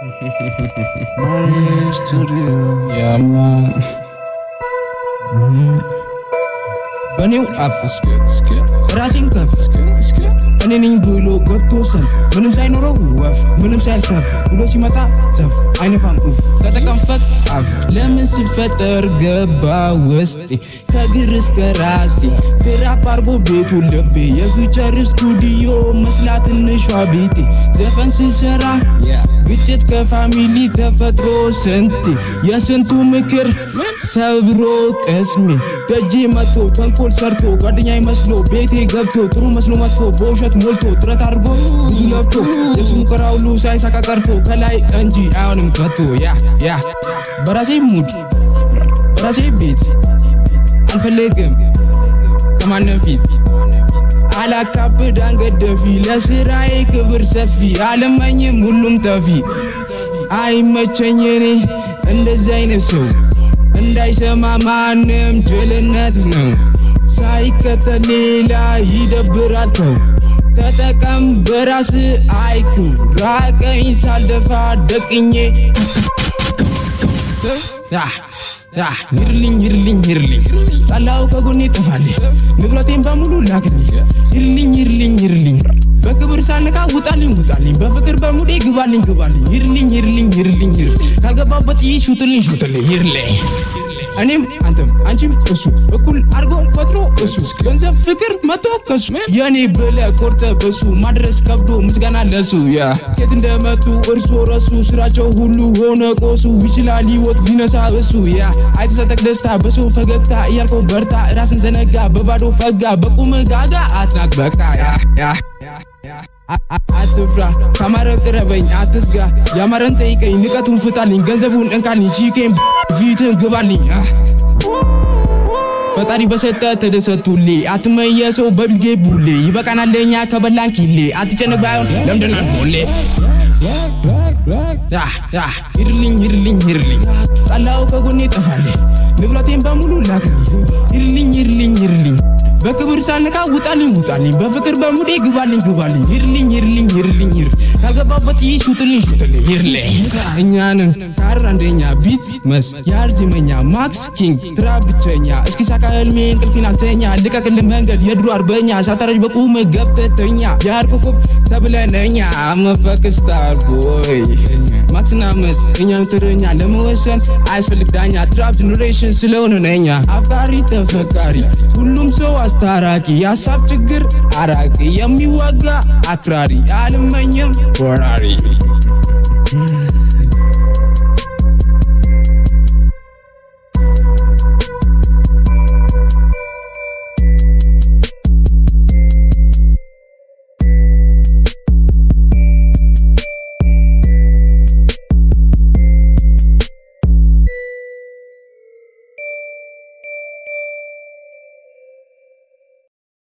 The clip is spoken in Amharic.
Maria Studio, yeah man. በኔው አፍ ራሴን ከፍ እኔ ነኝ ብሎ ገብቶ ሰልፍ ምንም ሳይኖረው ወፍ ምንም ሳይተርፍ ብሎ ሲመጣ ሰፍ አይነፋም ኡፍ ተጠቀምፈት አፍ ለምን ሲፈጠር ገባ ውስጤ ከግር እስከ ራሴ ትራፕ አርጎ ቤቱ ልቤ የፊውቸር ስቱዲዮ መስላ ትንሿ ቤቴ ዘፈን ስሰራ ግጭት ከፋሚሊ ተፈጥሮ ስንቴ የስንቱ ምክር ሰብሮ ቅስሜ ደጄ መጥቶ ተንኮል ሰርቶ ጓደኛ መስሎ ቤቴ ገብቶ ጥሩ መስሎ መጥፎ በውሸት ሞልቶ ጥረት አድርጎ ብዙ ለፍቶ የሱ ሙከራ ሁሉ ሳይሳካ ቀርቶ ከላይ እንጂ አይሆንም ከቶ ያ ያ በራሴ ሙድ በራሴ ቤት አልፈልግም ከማንም ፊት አላካብድ አንገት ደፊ ለስራዬ ክብር ሰፊ አለመኝም ሁሉም ጠፊ አይመቸኝ እኔ እንደዚህ አይነት ሰው እንዳይሰማ ማንም ጅልነት ነው ሳይከተል ሌላ ይደብራል ተው ተጠቀም በራስ አይኩ ራቀኝ ሳልደፋ ደቅኜ ይርልኝ ይርልኝ ይርልኝ ጠላው ከጎኔ ጠፋልኝ ንብረቴን በሙሉ ላክልኝ ይርልኝ ይርልኝ ይርልኝ በክብር ሳልነካ ውጣልኝ ውጣልኝ በፍቅር በሙዴ ግባልኝ ግባልኝ ይርልኝ ይርልኝ ይርልኝ ይር ካልገባበት ይህ ሹትልኝ ሹትልኝ ይርልኝ እኔም አንተም አንቺም እሱ እኩል አድርጎ ፈጥሮ እሱ ገንዘብ ፍቅር መቶ ከሱ የኔ ብለ ቆርጠ በሱ ማድረስ ከብዶ ምስጋና ለሱ ያ የት እንደመጡ እርሶ ረሱ ስራቸው ሁሉ ሆነ ቆሱ ይችላል ህይወት ሊነሳ እሱ ያ አይተሰጠቅ ደስታ በሰው ፈገግታ እያልከው በርታ ራስን ዘነጋ በባዶ ፈጋ በቁም ጋጋ አትናቅ በቃ ያ ያ አትፍራ ካማረ ቅረበኝ አትስጋ ያማረን ጠይቀኝ ንቀቱን ፍታልኝ ገንዘቡን እንካልኝ ቺኬን ፊትን ግባልኝ ፈጣሪ በሰጠ ተደሰቱሌ አትመየ ሰው በቢልጌ ቡሌ ይበቃናል ለኛ ከበላን ኪሌ አትጨነቅ ባይሆን ለምንድን አልፎሌ ይርልኝ ይርልኝ ይርልኝ ጠላው ከጎኔ ጠፋልኝ ንብረቴን በሙሉ ላክልኝ ይርልኝ ይርልኝ ይርልኝ በክብር ሳልነካ ውጣልኝ ውጣልኝ በፍቅር በሙዴ ግባልኝ ግባልኝ ይርልኝ ይርልኝ ይርልኝ ይር ካልገባበት ይህ ሹትልኝ ሹትልኝ ይርልኝ እኛንን ካር አንደኛ ቢት መስ የአርጅመኛ ማክስ ኪንግ ትራ ብቸኛ እስኪ ሳካ ህልሜ እንቅልፌን አልተኛ ልቀቅልን መንገድ የድሮ አርበኛ ሳታረጅ በቁም ገብተተኛ የአር ኮከብ ተብለነኛ አመፈክ ስታር ቦይ ማክስና መስ እኛም ትርኛ ለመወሰን አያስፈልግ ዳኛ ትራፕ ጀኔሬሽን ስለሆነ ነኛ አፍቃሪ ተፈቃሪ ሁሉም ሰው አስታራቂ የሀሳብ ችግር አራቂ የሚዋጋ አክራሪ አልመኝም ወራሪ